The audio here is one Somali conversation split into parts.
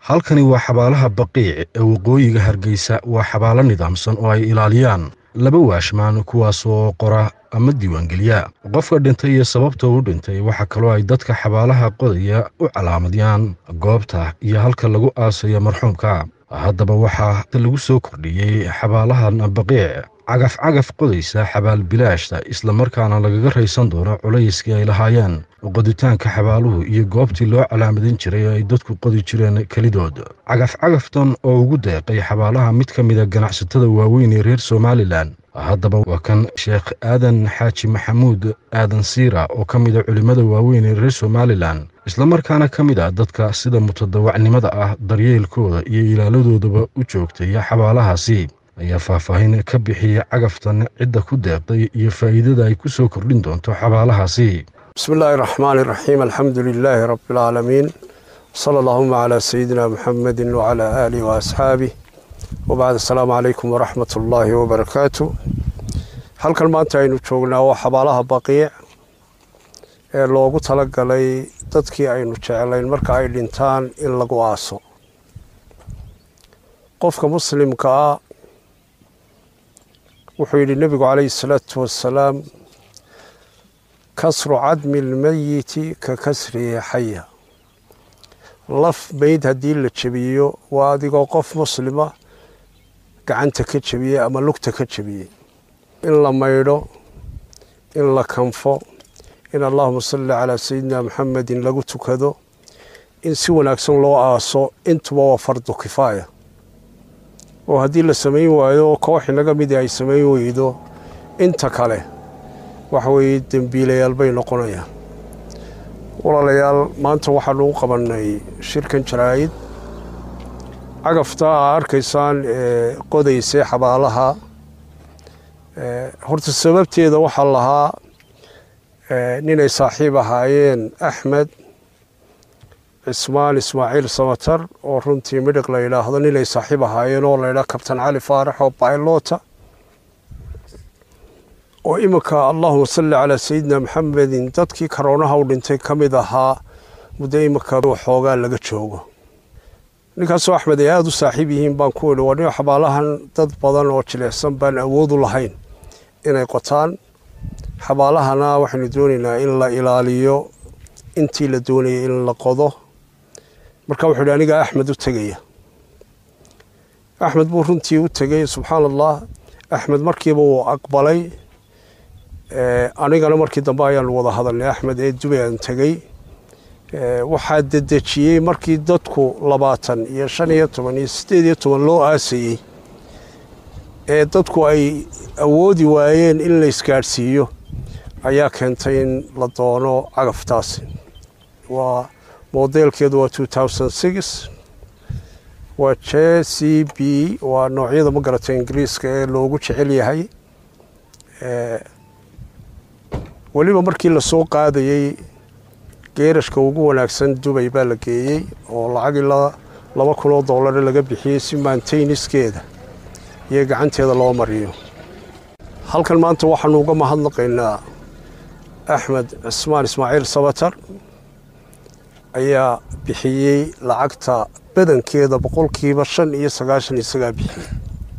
halkani waa xabaalaha baqiic ee waqooyiga hargeysa waa xabaalo nidaamsan oo ay ilaaliyaan laba waashmaan kuwaasoo qora ama diiwaangeliya qofka dhintay iyo sababta u dhintay waxaa kaloo ay dadka xabaalaha qodaya u calaamadiyaan goobta iyo halka lagu aasayo marxuumka haddaba waxaa lagu soo kordhiyey xabaalahan baqiic cagaf cagaf qodaysa xabaal bilaashta islamarkaana lagaga raysan doono culayskii ay lahaayeen qoditaanka xabaaluhu iyo goobtii loo calaamadin jiray ee ay dadku qodi jireen kelidood cagaf cagaftan oo ugu deeqay xabaalaha mid ka mida ganacsatada waaweyn ee reer somalilan haddaba waa kan sheekh aadan xaaji maxamuud aadan siira oo ka mida culimmada waaweyn ee reer somalilan islamarkaana ka mid ah dadka sida mutadawacnimada ah daryeelkooda iyo ilaaladoodaba u joogtaya xabaalahaasi ayaa faahfaahin ka bixiyey cagaftan cidda ku deeqday iyo faa'iidada ay ku soo kordhin doonto xabaalahaasi bismi illaahi raxmaani raxiim alxamdu lilaahi rabbi alcaalamiin sala allahuma calaa sayidina muxamedin wacalaa aalihi wa asxaabih wabacd assalaamu calaykum waraxmat ullaahi wabarakaatu halkan maanta aynu joognaa waa xabaalaha baqiic ee loogu talagalay dadkii aynu jeclayn marka ay dhintaan in lagu aaso qofka muslimka ah wuxuu yidhi nebigu calayhi salaatu wassalaam kasru cadmi lmeyiti ka kasrihi xaya laf meyd haddii la jebiyo waa adigoo qof muslima gacanta ka jebiyey ama lugta ka jebiyey in la maydho in la kanfo in allahuma salli calaa sayidina muxamedin lagu tukado in si wanaagsan loo aaso intuba waa fardu kifaaya oo haddii la samayn waayo oo koox inaga midii ay samayn weydo inta kale waxa weeye dembiilayaal bay noqonayaan walaalayaal maanta waxaanu u qabannay shirkan jaraa'id cagafta aa arkaysaan ee qodaysay xabaalaha horta sababteeda waxaa lahaa ninay saaxiib ahaayeen axmed cismaan ismaaciil samatar oo runtii midhiq la yidhaahdo ninay saaxiib ahaayeen oo la yidhaha kabtan cali faarax oo baylota oo iminka allahuma salli calaa sayidina maxamedin dadkii karoonaha u dhintay ka mid ahaa muddo iminka xoogaa laga joogo ninkaasoo axmed ay aada u saaxiib yihiin baan ku idhi waa nin xabaalahan dad badan oo jilicsan baan awoodu lahayn inay qotaan xabaalahana waxaynu doonaynaa in la ilaaliyo intii la doonayay in la qodo marka wuxuu yidhi aniga axmed u tegaya axmed buu runtii u tegey subxaan allah axmed markiiba wuu aqbalay anigana markii dambe ayaanu wada hadalnay axmed ee dubay aan tegey waxaa dedejiyey markii dadku labaatan iyo shan iyo toban iyo siddeed iyo toban loo aasayey ee dadku ay awoodi waayeen in la isgaadhsiiyo ayaa keentay in la doono cagaftaasi waa modeelkeedu waa two thousand six waa j c b waa noocyada ma garata ingiriiska ee loogu jecel yahay weliba markii lasoo qaadayey geerashka ugu wanaagsan dubay baa la geeyey oo lacag ilaa laba kun oo doolare laga bixiyey si maantayniskeeda iyo gacanteeda loo mariyo halkan maanta waxaanu uga mahadnaqaynaa axmed cismaan ismaaciil sabatar ayaa bixiyey lacagta badankeeda boqolkiiba shan iyo sagaashan isagaa bixiyey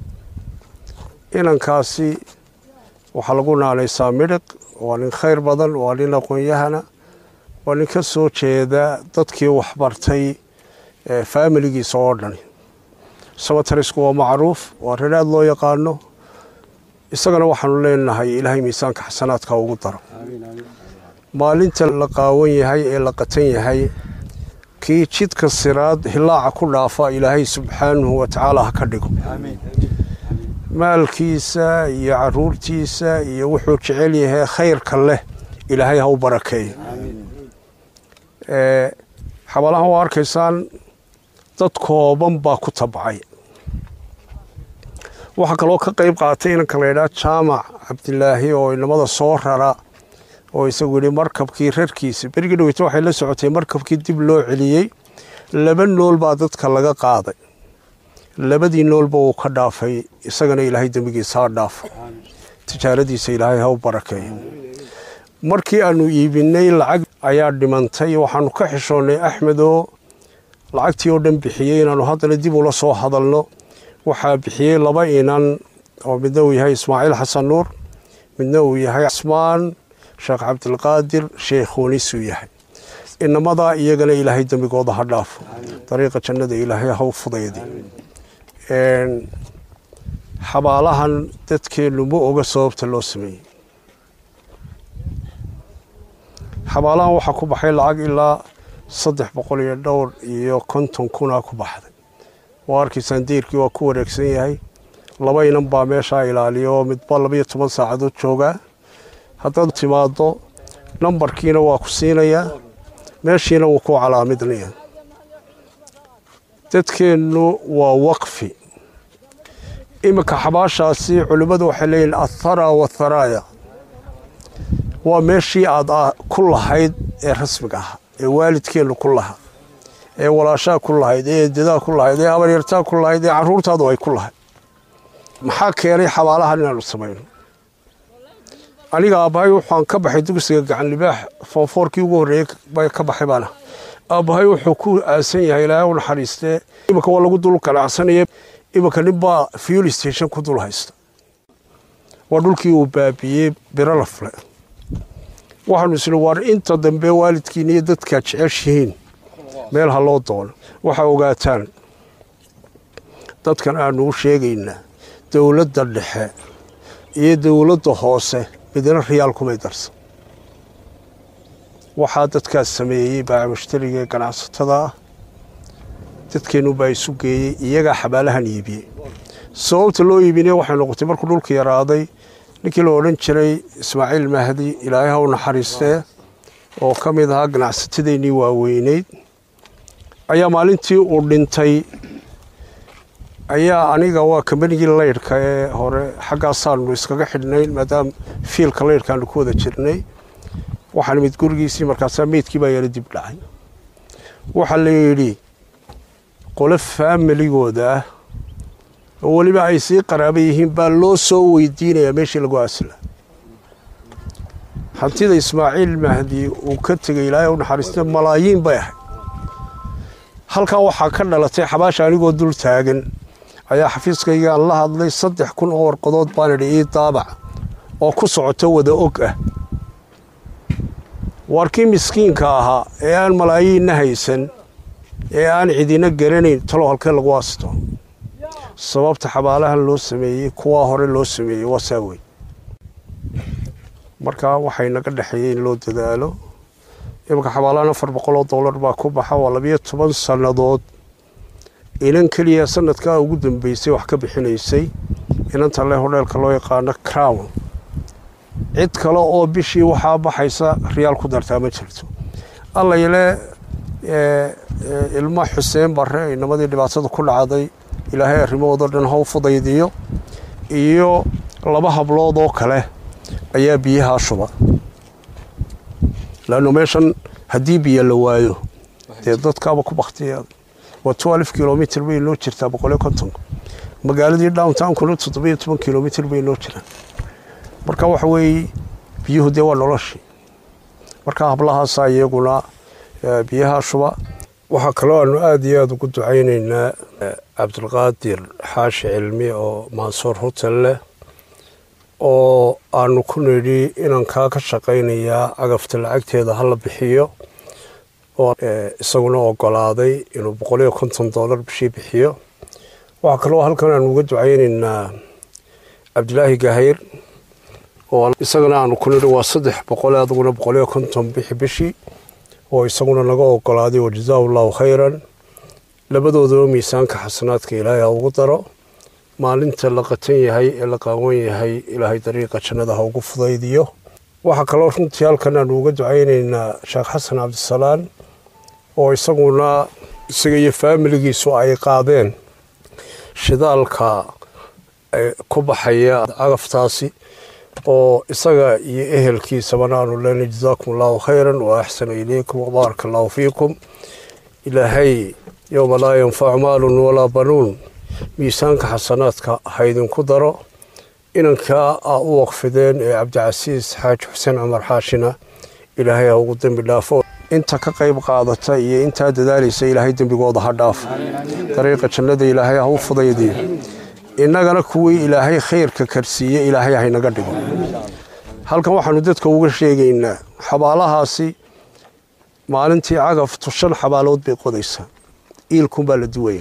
inankaasi waxaa lagu naanaysaa midhiq waa nin khayr badan waa nin aqoon-yahana waa nin ka soo jeeda dadkii waxbartay faamiligiisa oo dhan sabatarisku waa macruuf waa rin aada loo yaqaano isagana waxaanu leenahay ilaahay miisaanka xasanaadka ugu daro maalinta la qaawan yahay ee la qatan yahay kii jidka siraad hilaaca ku dhaafa ilaahay subxaanahu watacaala ha ka dhigo maalkiisa iyo caruurtiisa iyo wuxuu jecel yahay khayrka leh ilaahay ha u barakeeyo xabaalahan waa arkaysaan dad kooban baa ku tabcay waxaa kaloo ka qayb qaatay inanka laydhaha jaamac cabdilaahi oo inamada soo rara oo isagu yidhi markabkii rarkiisa berigii dhaweyta waxay la socotay markabkii dib loo celiyey laba nool baa dadka laga qaaday labadii noolba uu ka dhaafay isagana ilaahay dembigiisa ha dhaafo tijaaradiisa ilaahay ha u barakeeyo markii aanu iibinay lacag ayaa dhimantay waxaanu ka xishoonnay axmed oo lacagtii oo dhan bixiyey inaanu haddana dib ula soo hadalno waxaa bixiyey laba inan oo midna uu yahay ismaaciil xasan nuur midna uu yahay cismaan sheekh cabdilqaadir sheekhuunisuu yahay inamadaa iyagana ilaahay dembigooda ha dhaafo dariiqa jannada ilaahay ha u fudaydi xabaalahan dadkeennu ma oga sababta loo sameeyey xabaalahan waxaa ku baxay lacag ilaa saddex boqol iyo dhowr iyo konton kunaa ku baxday waa arkaysaan deyrkii waa ku wareegsan yahay laba inan baa meeshaa ilaaliya oo midba labaiyo toban saacadood joogaa haddaad timaaddo nambarkiina waa ku siinayaa meeshiina wuu ku calaamidnaya dadkeennu waa waqfi iminka xabaashaasi culimmadu waxay leeyihin athara watharaaya waa meeshii aad ku lahayd ee rasmiga ahaa ee waalidkeennu ku lahaa ee walaashaa ku lahayd ee eedadaa ku lahayd ee habaryartaa ku lahayd ee carruurtaadu ay ku lahayd maxaa keenay xabaalahan inaanu samayno aniga aabbahay waxaan ka baxay dugsiga gacan libaax foonfoorkii ugu horreeyey bay ka baxay baana aabbahay wuxuu ku aasan yahay ilaahay u naxariistee iminka waa lagu dul ganacsanaya iminka ninbaa fuel station ku dul haysta waa dhulkii uu baabiyey biralafle waxaanu isni waar inta dambe waalidkiina iyo dadkaad jeceshihiin meel ha loo doono waxaa ogaataan dadkan aanu u sheegaynaa dowladda dhexe iyo dowladda hoose midna riyaal kumay darsan waxaa dadkaas sameeyey baaca mushtariga ee ganacsatada ah dadkeennu baa isu geeyey iyagaa xabaalahan iibiyey sababta loo iibinay waxay noqotay markuu dhulka yaraaday ninkii la odhan jiray ismaaciil mahdi ilaahay ha u naxariistee oo ka mid ahaa ganacsatadeenii waaweyneyd ayaa maalintii uu dhintay ayaa aniga waa kambanigii laydhka ee hore xaggaasaanu iskaga xidhnayn maadaama fiilka laydhkaanu ku wada jirnay waxaan imid gurigiisii markaasaa meydkii baa yara dib dhacay waxaa la yidhi qole faamiligooda ah oo weliba ay sii qaraaba yihiin baa loo soo weydiinayaa meeshii lagu aasila hantida ismaaciil mahdi uu ka tegay ilaahay u naxariista malaayiin bay ahayd halkaa waxaa ka dhalatay xabaasha anigoo dul taagan ayaa xafiiskaygaan la hadlay saddex kun oo warqadood baan idhi ii daabac oo ku socoto wada og ah waarkii miskiinka ahaa ee aan malaayiinna haysan ee aan cidina garanayn talow halkee lagu aasto sababta xabaalahan loo sameeyey kuwaa hore loo sameeyey waa saa wey markaa waxay naga dhexeeyey in loo dadaalo imanka xabaalahan afar boqoloo dollar baa ku baxa waa labiyo toban sannadood inan keliya sanadkaa ugu dambeysay wax ka bixinaysay inanta le hodheelka loo yaqaano crown cid kale oo bishii waxaa baxaysa riyaal ku dartaa ma jirto allayle ilmo xuseen barre inamadii dhibaatada ku dhacday ilaahay arrimahoodao dhan haw fudaydiyo iyo laba hablood oo kale ayaa biyahaa shuba laanno meeshan haddii biyo la waayo dee dadkaaba ku baktiya waa twelve kilomitr bay noo jirtaa boqoliyo kontonka magaaladii downtownkuna toddobiyo toban kilomitr bay noo jiraan marka waxa weeye biyuhu dee waa noloshii marka hablahaasaa iyaguna biyaha shuba waxaa kaloo aanu aada iyo aada ugu ducaynaynaa cabdulqaadir xaashi cilmi oo mansoor hotel leh oo aanu ku nidhi inankaa ka shaqaynayaa cagafta lacagteeda hala bixiyo oo isaguna ogolaaday inuu boqoliyo konton dollar bishii bixiyo waxaa kaloo halkan aanu uga ducaynaynaa cabdilaahi gahayr oo isagana aanu ku nidhi waa saddex boqol aduguna boqoliyo konton bixi bishii oo isaguna naga ogolaaday wa jazaa allahu khayran labadoodaba miisaanka xasanaadka ilaahay ha ugu daro maalinta la qatan yahay ee la qaawan yahay ilaahay dariiqa jannada ha ugu fudaydiyo waxaa kaloo runtii halkan aanu uga ducaynaynaa sheekh xasan cabdisalaan oo isaguna isaga iyo faamiligiisu ay qaadeen shidaalka ku baxaya cagaftaasi oo isaga iyo ehelkiisabana aanu leenay jazaakum allahu khayran wa axsana ilaykum wabaaraka allahu fiikum ilaahay yowma laa yanfacu maalun walaa banuun miisaanka xasanaadka ha idinku daro inankaa aa u waqfideen ee cabdicasiis xaaji xuseen cumar xaashina ilaahay ha ugu dembi dhaafo inta ka qayb qaadata iyo intaa dadaalaysa ilaahay dembigooda ha dhaafo dariiqa jannada ilaahay ha u fudaydiyo innagana kuwii ilaahay khayrka karsiiye ilaahay haynaga dhigo halkan waxaanu dadka uga sheegaynaa xabaalahaasi maalintii cagaftu shan xabaalood bay qodaysaa iilkunbaa la duwaya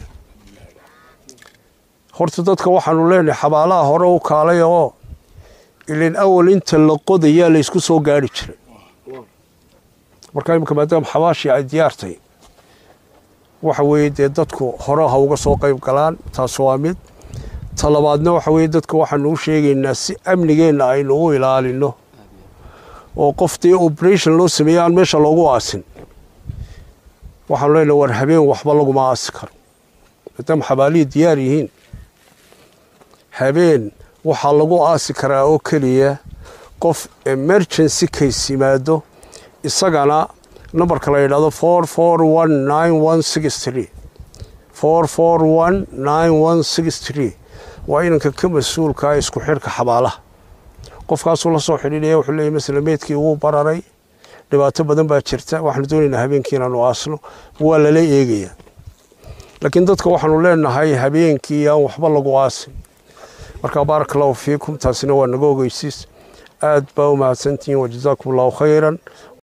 horta dadka waxaanu leenahay xabaalaha hore u kaalay oo ilan awal inta la qodayaa la ysku soo gaari jiray markaa imika maadaama xabaashii ay diyaartay waxa weeye dee dadku hore ha uga soo qayb galaan taas waa mid talabaadna waxa weeye dadka waxaanu u sheegaynaa si amnigeenna aynu u ilaalino oo qof dee operation loo sameeyey aan meesha loogu aasin waxaanu leenahay war habeen waxba laguma aasi karo maadaama xabaalihii diyaar yihiin habeen waxaa lagu aasi karaa oo keliya qof emergency case yimaado isagana nambarka la yidhahdo four four one nine one six three four four one nine one six three waa inanka ka mas-uulkaa isku xidhka xabaalaha qofkaasuu la soo xidhiidhaya wuxuu leeyahy masala meydkii wuu bararay dhibaato badan baa jirta waxaanu doonaynaa habeenkii inaanu aasno waa lala eegayaa laakiin dadka waxaanu leenahay habeenkii aan waxba lagu aasin marka baaraka allahu fiikum taasina waa naga ogeysiis aad baa u mahadsantihiin wajazaakum allahu khayran